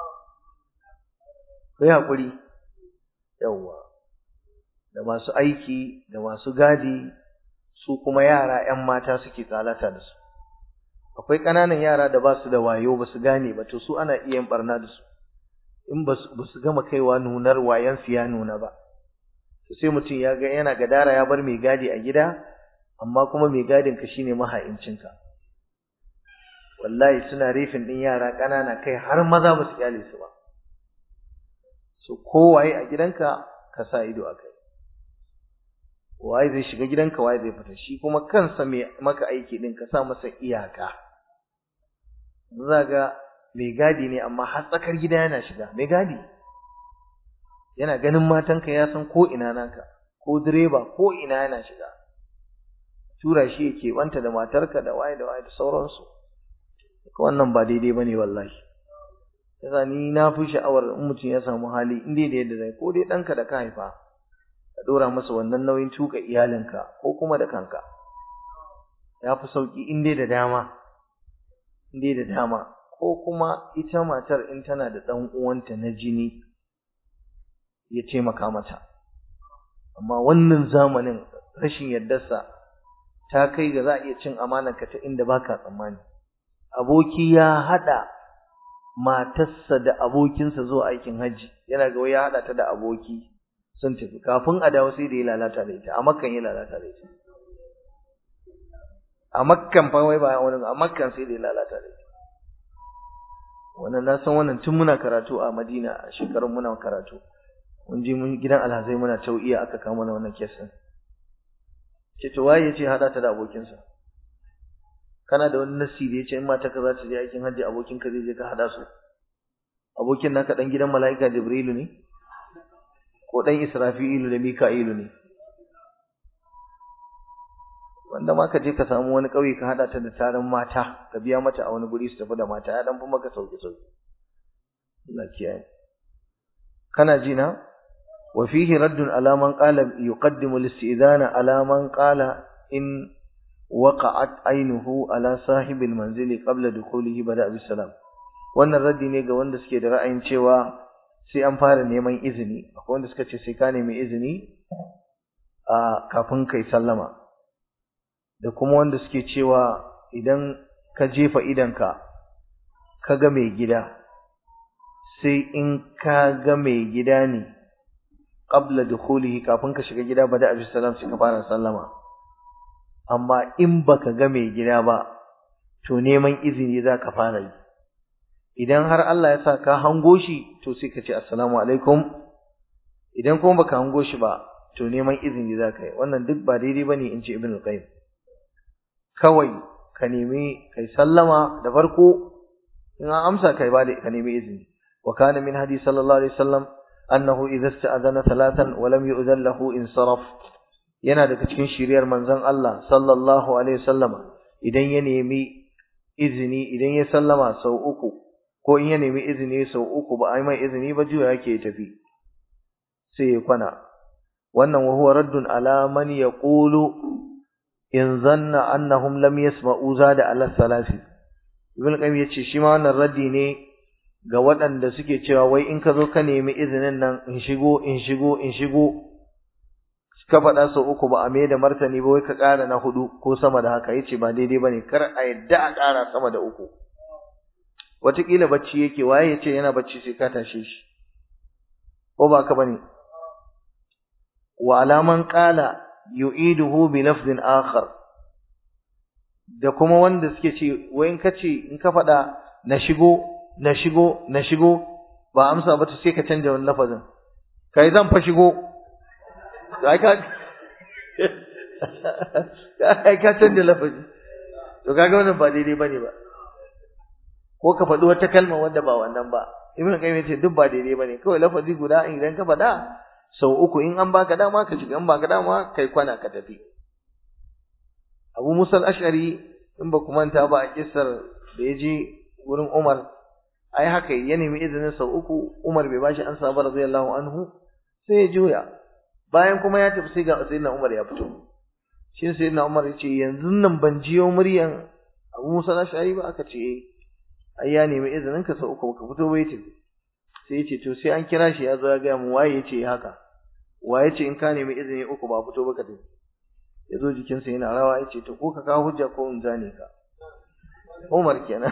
kai hakuri yawwa da masu aiki da masu gadi su kuma yara ƴan mata suke tsalata da su akwai ƙananan yara da ba su da wayo ba su gane ba to su ana iya yin barna da su in ba su gama kaiwa nunar wayansu ya nuna ba sai mutum ya ga yana gadara ya bar mai gadi a gida amma kuma mai gadin ka shine maha'incinka wallahi suna rifin din yara ƙanana kai har maza ba su kyale su ba so kowaye a gidanka ka sa ido a kai waye zai shiga gidanka waye zai fita shi kuma kansa mai maka aiki din ka sa masa iyaka zaga mai gadi ne amma har tsakar gida yana shiga mai gadi yana ganin matanka ya san ko ina naka ko direba ko ina yana shiga tura shi yake wanta da matarka da waye da waye da sauransu wannan ba daidai bane wallahi yasa ni na fi sha'awar in mutum ya samu hali in dai da yadda zai ko dai ɗanka da ka haifa ka ɗora masa wannan nauyin tuka iyalinka ko kuma da kanka ya fi sauƙi in dai da dama in dai da dama ko kuma ita matar in tana da ɗan uwanta na jini ya taimaka mata amma wannan zamanin rashin yardarsa ta kai ga za a iya cin amanarka ta inda baka tsammani aboki ya haɗa matarsa da abokinsa zuwa aikin hajji yana ga ya haɗa ta da aboki sun tafi kafin a dawo sai da ya lalata da ita a makkan ya lalata da ita a makkan fa wai ba wani a makkan sai da ya lalata da ita wannan na san wannan tun muna karatu a Madina a shekarun muna karatu mun je mun gidan alhazai muna tau'iya aka kawo mana wannan kesin ce to waye yace hada ta da abokinsa kana da wani nasi da yace in mata ka za ta je aikin hajji abokin ka zai je ka hada su abokin naka dan gidan mala'ika jibrilu ne ko dan israfilu da mika'ilu ne wanda ma ka je ka samu wani ƙauye ka haɗa ta da taron mata ka biya mata a wani guri su tafi da mata ya dan fi maka sauki sauki Allah kiyaye kana ji na wa fihi raddun ala man qala yuqaddimu al-istidana ala man qala in waqa'at aynuhu ala sahibil manzili qabla dukhulihi bada bis salam wannan raddi ne ga wanda suke da ra'ayin cewa sai an fara neman izini akwai wanda suka ce sai ka nemi izini a kafin kai sallama da kuma wanda suke cewa idan ka jefa idanka ka ga mai gida sai in ka ga mai gida ne qabla dukhulihi kafin ka shiga gida bada abi salam sai ka fara sallama amma in baka ga mai gida ba to neman izini za ka fara yi idan har Allah ya sa ka hango shi to sai ka ce assalamu alaikum idan kuma baka hango shi ba to neman izini za ka yi wannan duk ba daidai bane in ce ibn al-qayyim kawai ka nemi kai sallama da farko in an amsa kai ba da ka nemi izini wa kana min hadi sallallahu alaihi wasallam annahu idza sta'adana thalathan wa lam yu'zan lahu insaraf yana daga cikin shiriyar manzon Allah sallallahu alaihi wasallam idan ya nemi izini idan ya sallama sau uku ko in ya nemi izini sau uku ba ai mai izini ba juya yake tafi sai ya kwana wannan wa huwa raddun ala man yaqulu in zanna annahum lam yasma'u zada ala salasi ibn qayyim yace shi ma wannan raddi ne ga waɗanda suke cewa wai in ka zo ka nemi izinin nan in shigo in shigo in shigo ka faɗa sau uku ba a mai da martani ba wai ka ƙara na hudu ko sama da haka yace ba daidai bane kar a yadda a ƙara sama da uku wataƙila bacci yake waye yace yana bacci sai ka tashe shi ko ba ka bane wa alaman qala yu'iduhu bi lafzin akhar da kuma wanda suke ce wai in kace in ka faɗa na shigo na shigo na shigo ba amsa ba to sai ka canja wani lafazin kai zan fa shigo ai ka ai ka canja lafazi to kaga wannan ba daidai bane ba ko ka faɗi wata kalma wanda ba wannan ba ibn qayyim yace duk ba daidai bane kawai lafazi guda idan ka faɗa sau uku in an baka dama ka shiga in baka dama kai kwana ka tafi Abu Musa al-Ash'ari in ba ku manta ba a kissar da ya je wurin Umar ai haka ya nemi izinin sau uku Umar bai bashi ansa ba radiyallahu anhu sai ya juya bayan kuma ya tafi sai ga sayyidina Umar ya fito shi sayyidina Umar ya ce yanzu nan ban jiyo muryan Abu Musa al-Ash'ari ba aka ce ai ya nemi izinin ka sau uku ka fito bai tafi sai ya ce to sai an kira shi ya zo ya ga mu waye ya ce haka waye ce in ka nemi izini uku ba fito ba ka tafi ya zo jikinsa yana rawa ya ce to ko ka kawo hujja ko in zane ka Umar kenan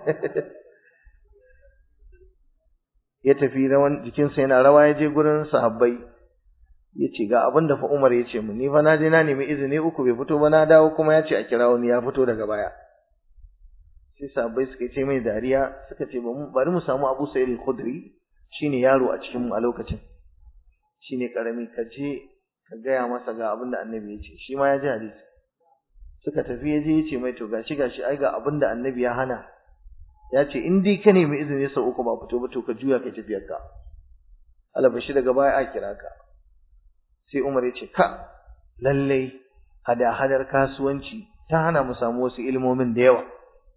ya tafi rawan jikinsa yana rawa ya je gurin sahabbai ya ce ga abin da fa Umar ya ce mu ni fa na je na nemi izini uku bai fito ba na dawo kuma ya ce a kira wani ya fito daga baya sai sahabbai suka ce mai dariya suka ce bari mu samu Abu Sa'id al-Khudri shine yaro a cikin mu a lokacin shine karami ka je ka gaya masa ga abin da annabi ya ce shi ma ya ji hadisi suka tafi ya je ya ce mai to gashi gashi ai ga abin da annabi ya hana ya ce in dai ka nemi izini sau uku ba fito ba to ka juya kai tafiyar ka alabashi daga baya a kira ka sai Umar ya ce ka lallai hada-hadar kasuwanci ta hana mu samu wasu ilmomin da yawa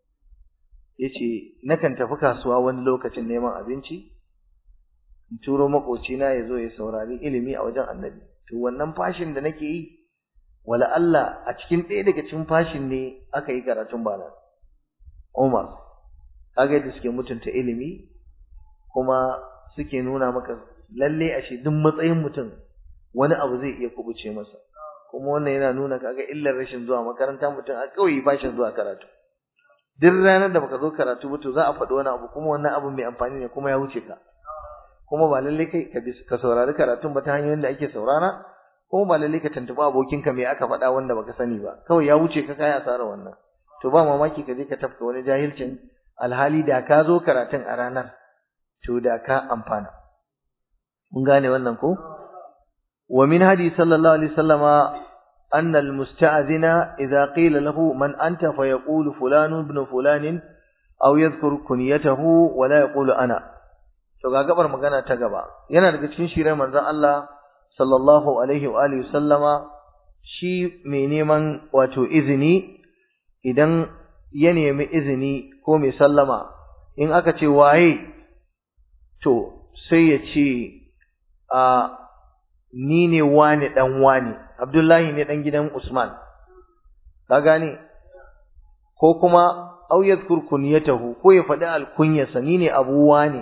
yace nakan tafi kasuwa wani lokacin neman abinci in turo makocina ya zo ya saurari ilimi a wajen annabi to wannan fashin da nake yi wala Allah a cikin ɗaya daga cikin fashin ne aka yi karatun bana Umar kaga yadda suke mutunta ilimi kuma suke nuna maka lalle ashe duk matsayin mutum wani abu zai iya kubuce masa kuma wannan yana nuna kaga illar rashin zuwa makaranta mutum a kauye bashin zuwa karatu duk ranar da baka zo karatu ba to za a faɗi wani abu kuma wannan abu mai amfani ne kuma ya wuce ka kuma ba lalle kai ka ka saurari karatun ba ta hanyoyin da ake saurara kuma ba lalle ka tantuba abokinka me aka faɗa wanda baka sani ba kawai ya wuce ka kai asara wannan to ba mamaki ka je ka tafka wani jahilcin alhali da ka zo karatun a ranar to da ka amfana mun gane wannan ko wa min hadi sallallahu alaihi wasallama أن المستأذن إذا قيل له من أنت فيقول فلان ابن فلان أو يذكر كنيته ولا يقول أنا to ga gabar magana ta gaba yana daga cikin shirin manzon Allah sallallahu alaihi wa alihi sallama shi mai neman wato izini idan ya nemi izini ko mai sallama in aka ce waye to sai ya ce a ni ne wani dan wani Abdullahi ne dan gidan Usman ka gane ko kuma au yadhkur kunyatahu ko ya faɗi alkunyarsa ni ne Abu wani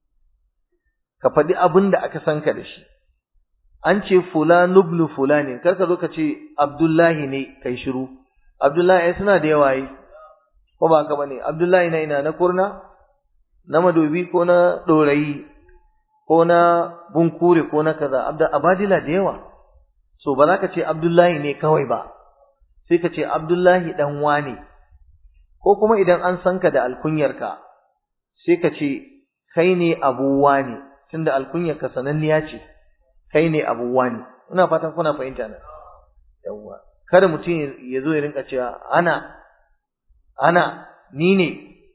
ka faɗi abin da aka san ka da shi an ce fulan ibn fulani kar ka zo ka ce Abdullahi ne kai shiru Abdullahi ai suna da yawa yi ko ba ka bane Abdullahi na ina na kurna na madobi ko na dorayi ko na bunkure ko na kaza abadila da yawa so ba za ka ce Abdullahi ne kawai ba sai ka ce Abdullahi dan wane ko kuma idan an san ka da alkunyarka sai ka ce kai ne Abu wane tunda alkunyarka sananniya ce kai ne Abu wane ina fatan kuna fahimta na yawa kada mutum ya zo ya rinka cewa ana ana ni ne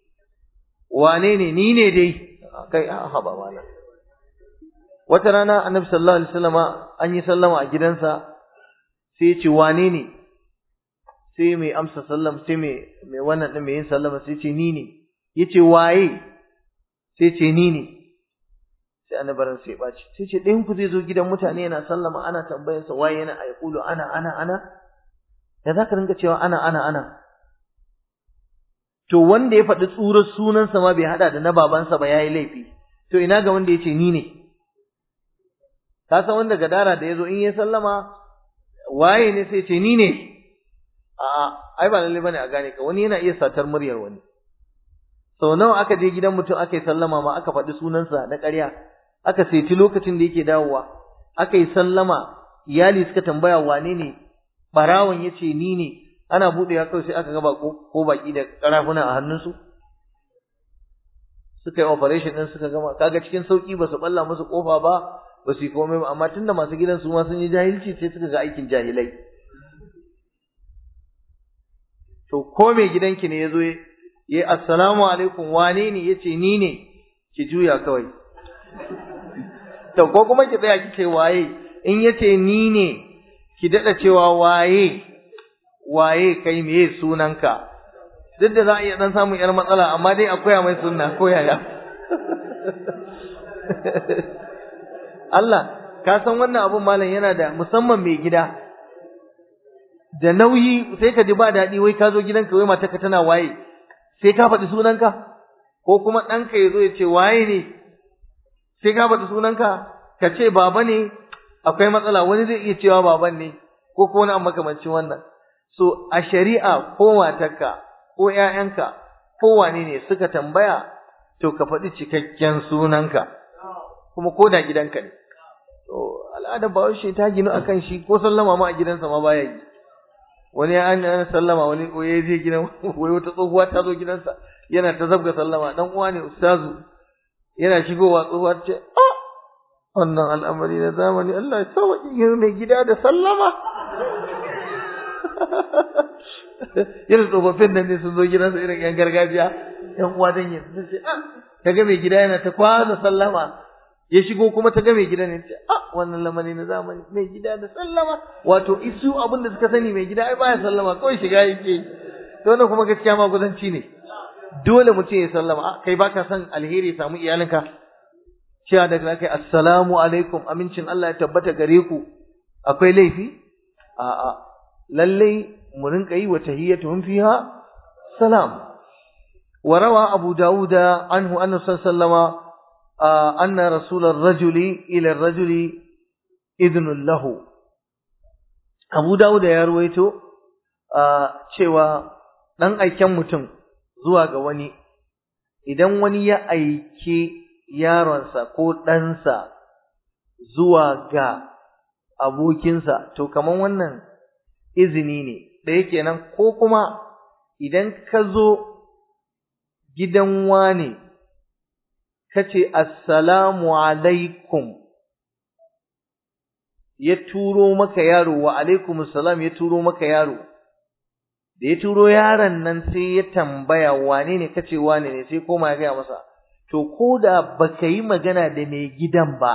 wane ne ni ne dai kai a haba malam wata rana annabi sallallahu alaihi wasallama an yi sallama a gidansa sai ya ce wane ne sai mai amsa sallam sai mai mai wannan din mai yin sallama sai ce ni ne yace waye sai ce ni ne sai annabaran sai baci sai ce ɗayan ku zai zo gidan mutane yana sallama ana tambayar sa waye yana ayqulu ana ana ana da zaka ringa cewa ana ana ana to wanda ya faɗi tsurar sunansa ma bai hada da na babansa ba yayi laifi to ina ga wanda yace ni ne ka san wanda gadara da yazo in ya sallama waye ne sai ce ni ne a ai ba lalle bane a gane ka wani yana iya satar muryar wani sau nawa aka je gidan mutum aka yi sallama ma aka faɗi sunansa na ƙarya aka saiti lokacin da yake dawowa aka yi sallama iyali suka tambaya wane ne barawon ya ce ni ne ana buɗe ya kawai sai aka ga bako ko baki da ƙarafuna a hannunsu suka yi operation ɗin suka gama kaga cikin sauƙi ba su ɓalla musu ƙofa ba ba su yi komai ba amma tunda masu gidan su ma sun yi jahilci sai suka ga aikin jahilai to ko mai gidanki ne yazo ya assalamu alaikum wane ne yace ni ne ki juya kawai to ko kuma ki tsaya kike waye in yace ni ne ki dada cewa waye waye kai meye sunanka duk da za a iya dan samun yar matsala amma dai akwai mai sunna ko yaya Allah ka san wannan abun malam yana da musamman mai gida da nauyi sai ka ji ba daɗi wai ka zo gidanka wai matarka tana waye sai ka faɗi sunanka ko kuma ɗanka ya zo ya ce waye ne sai ka faɗi sunanka ka ce baba ne akwai matsala wani zai iya cewa baban ne ko ko wani makamancin wannan so a shari'a ko matarka ko ƴaƴanka ko wane ne suka tambaya to ka faɗi cikakken sunanka kuma ko da gidanka ne to al'adar bahaushe ta ginu akan shi ko sallama ma a gidansa ma baya yi wani an an sallama wani ya je gidan wai wata tsohuwa ta zo gidansa yana ta zabga sallama dan uwa ne ustazu yana shigowa tsohuwa ta ce ah wannan al'amari na zamani Allah ya sauƙi yin mai gida da sallama irin tsofaffin nan ne sun zo gidansa irin yan gargajiya yan uwa dan yin sun ce ah kaga mai gida yana ta kwana sallama ya shigo kuma ta ga mai gida ne ce ah wannan lamari na zamani mai gida da sallama wato isu abin da suka sani mai gida ai baya sallama kawai shiga yake to wannan kuma gaskiya ma gudanci ne dole mutum ya sallama kai baka son alheri ya samu iyalinka cewa daga kai assalamu alaikum amincin Allah ya tabbata gare ku akwai laifi a'a lalle mu rinka yi wa tahiyyatuhum fiha salam wa rawa abu dauda anhu anna sallallahu anna rasul ar-rajuli ila ar-rajuli idnun lahu abu dauda ya ruwaito cewa dan aiken mutum zuwa ga wani idan wani ya aike yaronsa ko ɗansa zuwa ga abokinsa to kaman wannan izini ne ɗaya kenan ko kuma idan ka zo gidan wane ka ce assalamu alaikum ya turo maka yaro wa alaikum salam ya turo maka yaro da ya turo yaron nan sai ya tambaya wane ne kace wane ne sai koma ya gaya masa to ko da baka yi magana da mai gidan ba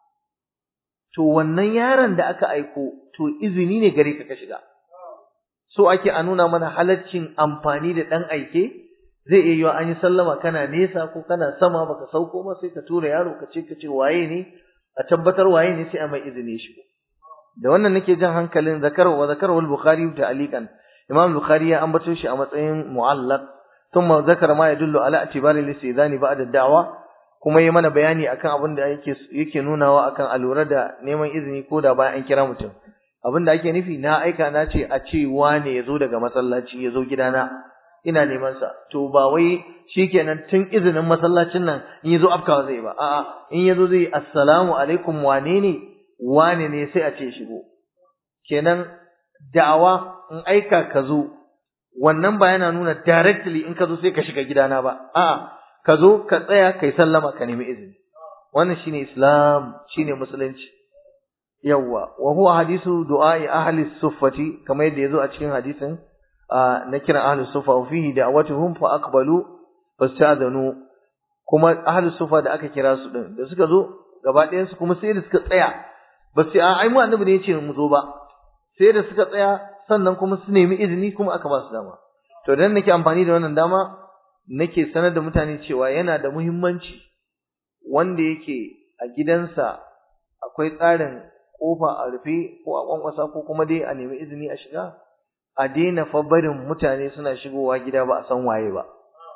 to wannan yaron da aka aiko to izini ne gare ka ka shiga so ake a nuna mana halaccin amfani da dan aike zai iya yiwa an yi sallama kana nesa ko kana sama baka sauko ba sai ka tura yaro ka ce ka ce waye ne a tabbatar waye ne sai a mai izini shigo da wannan nake jan hankalin zakar wa zakar wal bukhari da alikan imam bukhari ya ambato shi a matsayin mu'allaq thumma zakara ma yadullu ala atibari lisizani ba'da da'wa kuma yi mana bayani akan abin da yake yake nunawa akan alura da neman izini ko da bayan an kira mutum abin da ake nufi na aika na ce a ce wane ya zo daga masallaci ya zo gidana ina neman sa to ba wai shikenan tun izinin masallacin nan in yazo afkawa zai ba a'a in yazo zai assalamu alaikum wane ne wane ne sai a ce shigo kenan da'awa in aika ka zo wannan ba yana nuna directly in ka zo sai ka shiga gidana ba a'a ka zo ka tsaya kai sallama ka nemi izini wannan shine islam shine musulunci yawwa wa huwa hadisu du'a'i ahli suffati kamar yadda yazo a cikin hadisin na kiran ahli suffa wa fihi da'watuhum fa aqbalu fasta'dhanu kuma ahli suffa da aka kira su din da suka zo gaba ɗayan su kuma sai da suka tsaya ba sai ai mu annabi ne yace mu zo ba sai da suka tsaya sannan kuma su nemi izini kuma aka ba su dama to dan nake amfani da wannan dama nake sanar da mutane cewa yana da muhimmanci wanda yake a gidansa akwai tsarin kofa a rufe ko a kwankwasa ko kuma dai a nemi izini a shiga a daina fa barin mutane suna shigowa gida ba a san waye ba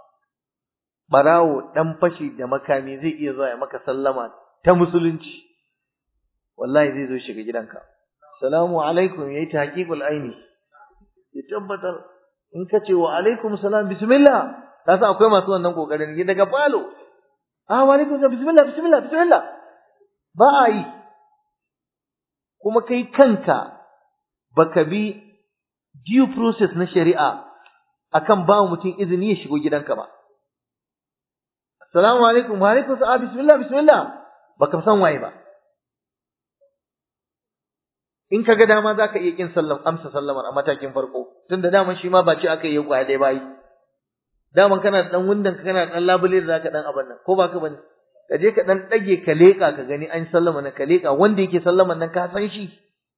barawo dan fashi da makami zai iya zuwa ya maka sallama ta musulunci wallahi zai zo shiga gidanka salamu alaikum yayi tahqiqul aini ya tabbatar in ka ce wa alaikum salam bismillah ka san akwai masu wannan kokarin daga falo ah wa alaikum salam bismillah bismillah bismillah ba a yi kuma kai kanka baka bi due process na shari'a akan ba mutum izini ya shigo gidanka ba assalamu alaikum wa alaikum salam bismillah bismillah baka san waye ba in ka ga dama zaka iya kin sallam amsa sallamar a matakin farko tunda daman shi ma ba ce aka yi kwaya dai bai daman kana dan wundan kana dan labule da zaka dan abin nan ko ba ka bane ka je ka dan dage ka leka ka gani an sallama na ka leka wanda yake sallaman nan ka san shi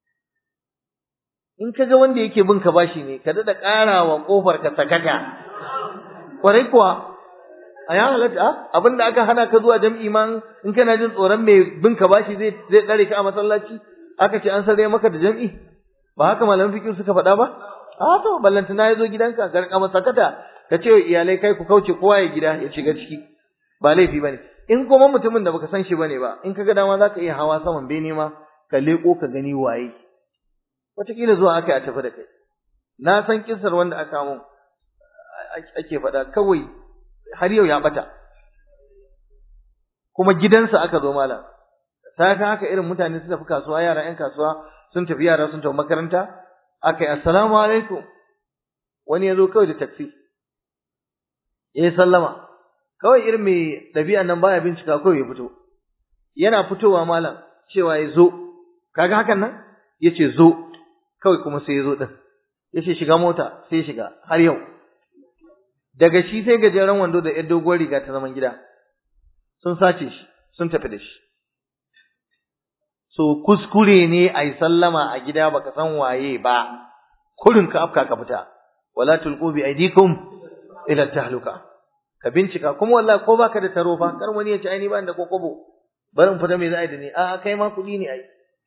in ka ga wanda yake bin ka bashi ne ka dada karawa kofar ka sakaka kwarai kuwa a ya halatta abinda aka hana ka zuwa jam'i man in kana jin tsoron mai bin ka bashi zai zai tsare ka a masallaci aka ce an sare maka da jam'i ba haka malaman fiqh suka faɗa ba a to ballantana ya zo gidanka garka masakata ka ce iyalai kai ku kauce kowa ya gida ya shiga ciki ba laifi bane in kuma mutumin da baka san shi bane ba in kaga dama zaka iya hawa saman bene ma ka leko ka gani waye wataƙila zuwa aka yi a tafi da kai na san kisar wanda aka mun ake faɗa kawai har yau ya bata kuma gidansa aka zo malam sai ka haka irin mutane su tafi kasuwa yara ƴan kasuwa sun tafi yara sun tafi makaranta aka yi assalamu alaikum wani ya zo kawai da taksi ya yi sallama kawai irin mai ɗabi'a nan baya bincika kawai ya fito yana fitowa malam cewa ya zo kaga hakan nan ya ce zo kawai kuma sai ya zo ɗin ya ce shiga mota sai shiga har yau daga shi sai gajeren wando da ‘yar doguwar riga ta zaman gida sun sace shi sun tafi da shi so kuskure ne a yi sallama a gida baka san waye ba kurin ka afka ka fita wala tulqu bi aydikum ila tahluka ka bincika kuma wallahi ko baka da taro fa kar wani ya ci aini ba da kokobo barin fita me za a yi da ni a kai ma kuɗi ne ai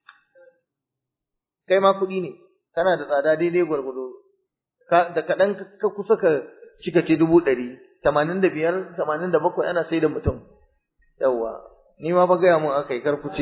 kai ma kuɗi ne kana da tsada daidai gwargwado da kaɗan ka kusa ka cika ce dubu ɗari tamanin da biyar tamanin da bakwai ana sai da mutum yawwa ni ma ba gaya mun aka yi karkuce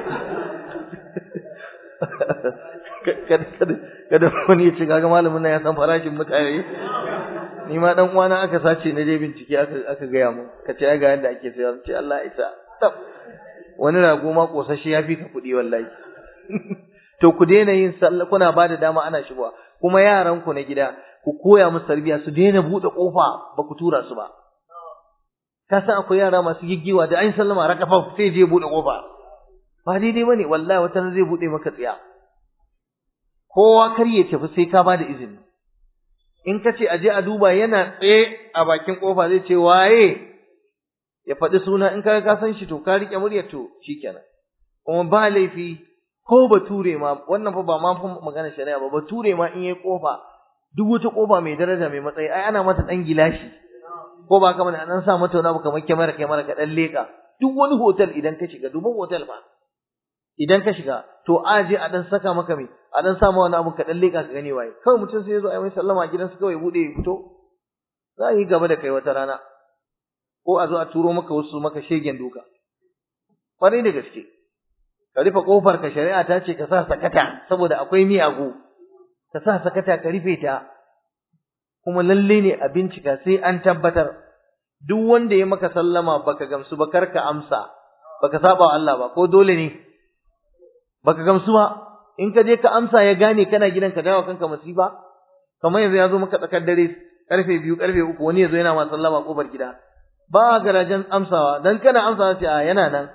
kada wani ya ce kaga malamin nan ya san farashin mutane ni ma dan uwana aka sace na je bincike aka aka gaya mun ka ce ga yadda ake sayar ce Allah isa tab wani rago ma kosashe ya fi ka kuɗi wallahi to ku daina yin sallah kuna ba da dama ana shigowa kuma yaran ku na gida ku koya musu tarbiyya su daina buɗe kofa ba ku tura su ba ka san akwai yara masu giggiwa da an sallama rakafa sai je buɗe kofa ba daidai bane wallahi wata zai buɗe maka tsiya kowa kar ya tafi sai ka bada izini in ka ce a je a duba yana tsaye a bakin kofa zai ce waye ya faɗi suna in ka ka san shi to ka riƙe muryar to shikenan kuma ba laifi ko bature ma wannan fa ba ma fa magana shari'a ba bature ma in yayi kofa duk wata kofa mai daraja mai matsayi ai ana mata dan gilashi ko ba kamar an sa mata wani abu kamar kyamara kyamara ka dan leka duk wani hotel idan ka shiga dubin hotel ba idan ka shiga to a je a dan saka maka mai a dan sa wani abu ka dan leka ka gani waye kawai mutum sai ya zo ai mai sallama a gidansa kawai bude ya fito za a yi gaba da kai wata rana ko a zo a turo maka wasu maka shegen duka kwarai da gaske ka rufe kofar ka shari'a ta ce ka sa sakata saboda akwai miyagu ka sa sakata ka rufe ta kuma lalle ne a bincika sai an tabbatar duk wanda ya maka sallama baka gamsu ba kar ka amsa baka saba wa Allah ba ko dole ne baka gamsu ba in ka je ka amsa ya gane kana gidan ka dawo kanka masifa kamar yanzu ya zo maka tsakar dare karfe biyu karfe uku wani ya zo yana ma sallama kofar gida ba garajen amsawa dan kana amsawa sai a yana nan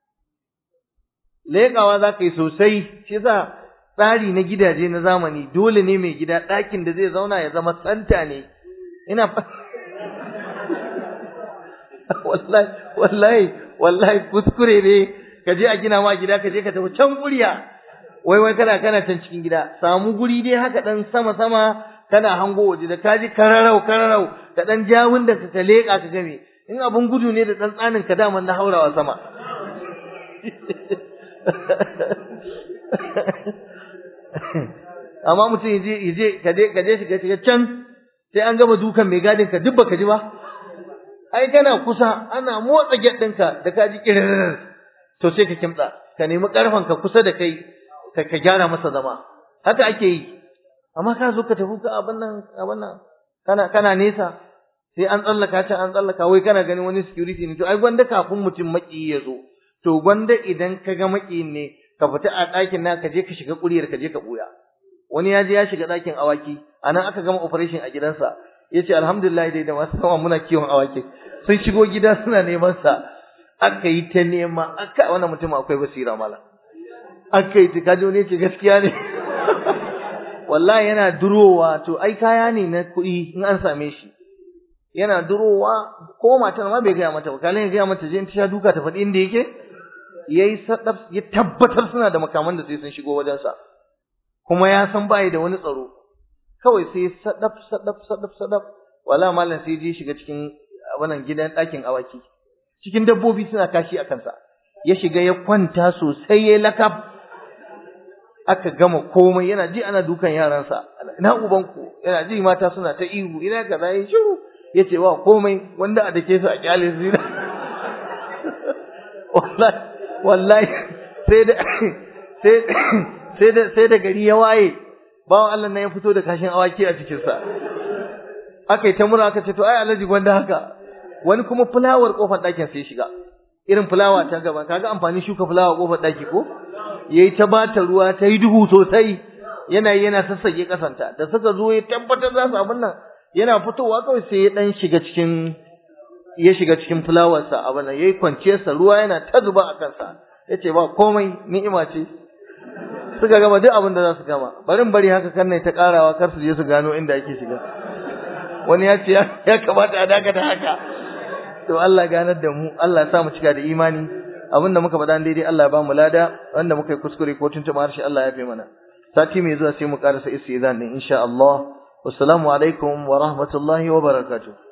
leƙawa za ka yi sosai shi yasa tsari na gidaje na zamani dole ne mai gida ɗakin da zai zauna ya zama santa ne ina wallahi wallahi wallahi kuskure ne ka je a gina ma gida ka je ka tafi can kuriya wai wai kana kana can cikin gida samu guri dai haka dan sama sama kana hango waje da kaji kararau kararau ka dan jawun da ka leƙa ka game in abun gudu ne da dan tsanin ka daman na haurawa sama amma mutum yaje yaje kaje kaje shiga shiga can sai an gama dukan mai gadin ka duk baka ji ba ai kana kusa ana motsa gate ɗinka da ka ji kirir to sai ka kimtsa ka nemi karfan ka kusa da kai ka ka gyara masa zama haka ake yi amma ka zo ka tafi ka abin nan abin nan kana kana nesa sai an tsallaka can an tsallaka wai kana ganin wani security ne to ai gwanda kafin mutum maki ya zo to gwanda idan ka ga makiyin ne ka fita a ɗakin na ka je ka shiga ƙuriyar ka je ka ɓuya wani ya je ya shiga ɗakin awaki a nan aka gama operation a gidansa ya ce alhamdulillah dai da masu sama muna kiwon awaki sun shigo gida suna neman sa aka yi ta nema aka wannan mutum akwai basira mala aka yi ta kaji wani ce gaskiya ne wallahi yana durowa to ai kaya ne na kuɗi in an same shi yana durowa ko matar ma bai gaya mata ba kalin ya gaya mata je in ta sha duka ta faɗi inda yake yayi sadaf ya tabbatar suna da makaman da sai sun shigo wajen sa kuma ya san bai da wani tsaro kawai sai sadaf sadaf sadaf sadaf wala mallan sai je shiga cikin wannan gidan ɗakin awaki cikin dabbobi suna kashi a kansa ya shiga ya kwanta sosai ya lakab aka gama komai yana ji ana dukan yaransa ina ubanku yana ji mata suna ta ihu ina kaza ya shiru ya ce wa komai wanda a dake su a kyale su wallahi wallahi sai da sai sai da sai da gari ya waye bawan Allah ne ya fito da kashin awaki a cikin sa aka yi ta mura aka ce to ai alaji gwanda haka wani kuma fulawar kofar ɗakin sai shiga irin fulawa ta gaba kaga amfani shuka fulawa kofar ɗaki ko yayi ta bata ruwa ta yi duhu sosai yana yana sassake kasanta da suka zo ya tabbatar za su abin nan yana fitowa kawai sai ya dan shiga cikin ya shiga cikin fulawarsa abin nan yayi kwanciyarsa ruwa yana ta zuba a kansa yace ba komai ni'ima ce suka gama duk abin da za su gama barin bari haka kan ta karawa kar su je su gano inda ake shiga wani ya ce ya kamata a dakata haka to Allah ganar da mu Allah ya sa mu cika da imani abin da muka faɗa daidai Allah ya ba mu lada wanda muka yi kuskure ko tuntuɓa harshe Allah ya fi mana sati mai zuwa sai mu karasa istizan din insha Allah wassalamu alaikum wa rahmatullahi wa barakatuh